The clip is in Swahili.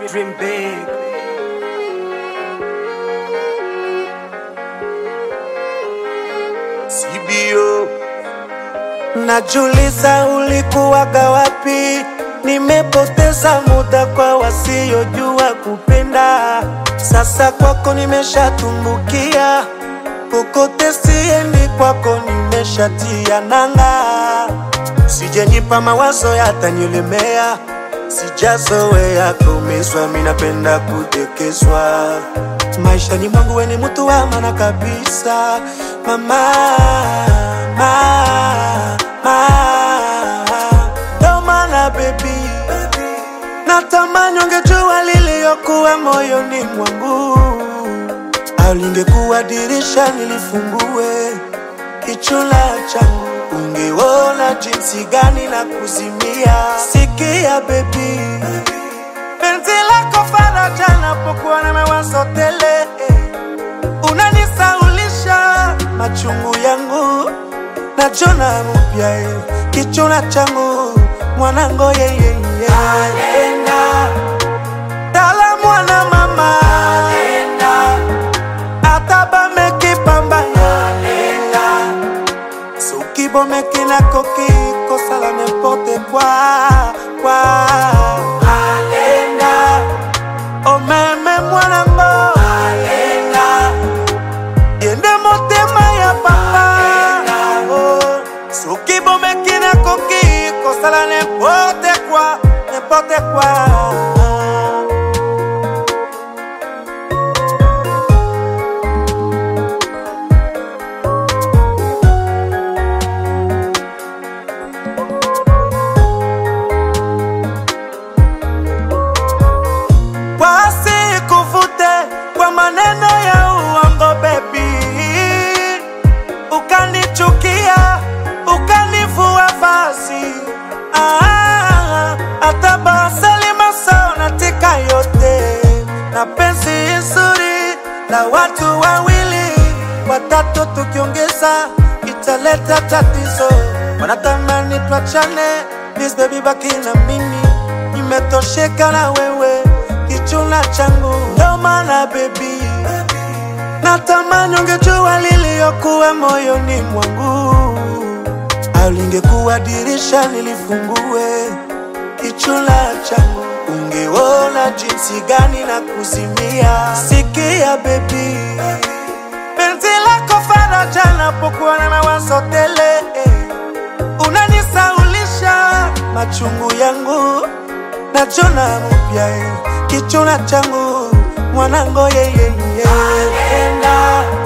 dream big. CBO. Najuliza ulikuwaga wapi? Nimepoteza muda kwa wasiojua kupenda. Sasa kwako nimeshatumbukia, kokote siendi, kwako nimeshatia nanga. Sijajipa mawazo yatanilemea, sijazoea kuumizwa, mi napenda kudekezwa. Maishani mwangu we ni mtu wa maana kabisa, mama, mama, ndo maana baby, natamani ungejua liliyokuwa moyoni mwangu, au lingekuwa dirisha nilifungue kichula changu, ungeona jinsi gani na kuzimia. Sikia baby, penzi lako faraja napokuwa na mawazo tele, unanisaulisha machungu yangu, nachona mupya eh, kichuna changu mwanango yeyeye Alenda, dala mwana mama Alenda, ataba mekipambana Alenda, soki bomeki nakoki kosala n'importe quoi quoi Alenda, omeme mwanango Alenda, yende motema ya papa oh, soki bomeki nakoki kosala n'importe quoi n'importe quoi wasikuvute kwa maneno ya uongo bebi, ukanichukia ukanivua vazi ah, hata basali masona tika yote na penzi nzuri la watu wawili watatu, tukiongeza italeta tatizo. Wanatamani twachane, please baby, baki na mimi, nimetosheka na wewe kichuna changu, ndo maana baby, natamani ungejua liliyokuwa moyoni mwangu, au lingekuwa dirisha nilifungue kichuna changu, ungeona jinsi gani na kuzimia. Sikia baby, penzi lako faraja napokuwa na mawazo tele, unanisaulisha machungu yangu nachona mupya eh, kichuna changu mwanango yeyeye Alenda,